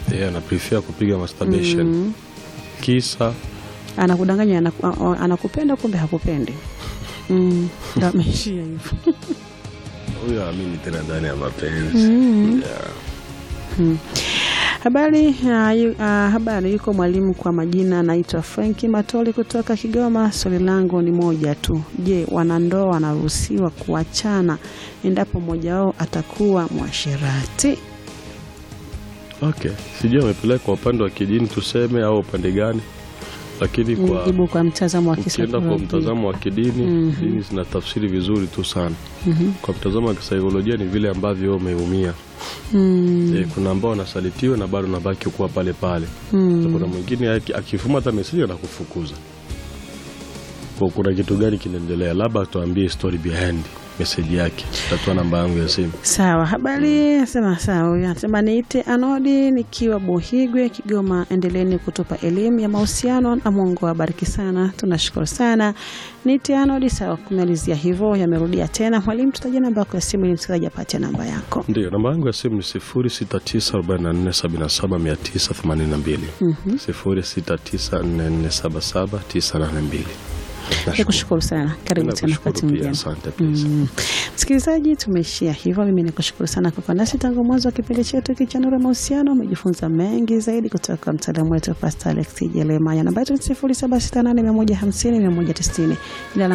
yeye ana prefer kupiga masturbation kisa anakudanganya anaku, a- a- anakupenda kumbe hakupendi mm. ndo ameishia hivyo huyo aamini tena ndani ya mapenzi yeah. Habari uh, yu, uh, habari. Yuko mwalimu kwa majina anaitwa Franki Matoli kutoka Kigoma. Swali langu ni moja tu. Je, wanandoa wanaruhusiwa kuachana endapo mmoja wao atakuwa mwashirati? Okay, sijui amepeleka upande wa kidini tuseme au upande gani, lakini kwa Jibu kwa mtazamo wa ukienda kwa kisaikolojia. mtazamo wa kidini dini zina tafsiri vizuri tu sana. Kwa mtazamo wa kisaikolojia ni vile ambavyo wewe umeumia. Mm, Eh, kuna ambao wanasalitiwa na bado nabaki kuwa pale pale. So, kuna mwingine aki- akifuma hata meseji anakufukuza. Kwa kuna kitu gani kinaendelea? Labda tuambie story behind message yake. Tatoa namba yangu ya simu. sawa. Habari nasema sawa. Huyu anasema niite Anodi nikiwa Buhigwe, Kigoma. Endeleeni kutupa elimu ya mahusiano na Mungu awabariki sana. Tunashukuru sana. Niite Anodi. Sawa, kumalizia hivyo yamerudia tena. Mwalimu, tutaja namba yako ya simu ili msikilizaji apate namba yako. Ndio, namba yangu ya simu ni 0694777982. 0694477982. Nikushukuru sana, karibu tena Nakushukuru wakati pia, mwingine. asante pia. Mm. Msikilizaji, tumeishia hivyo. Mimi nikushukuru sana kwa kuwa nasi tangu mwanzo wa kipindi chetu hiki cha Nuru ya Mahusiano. Umejifunza mengi zaidi kutoka kwa mtaalamu wetu Pastor Alex Jeremaya. Namba yetu ni 0768150190. Jina langu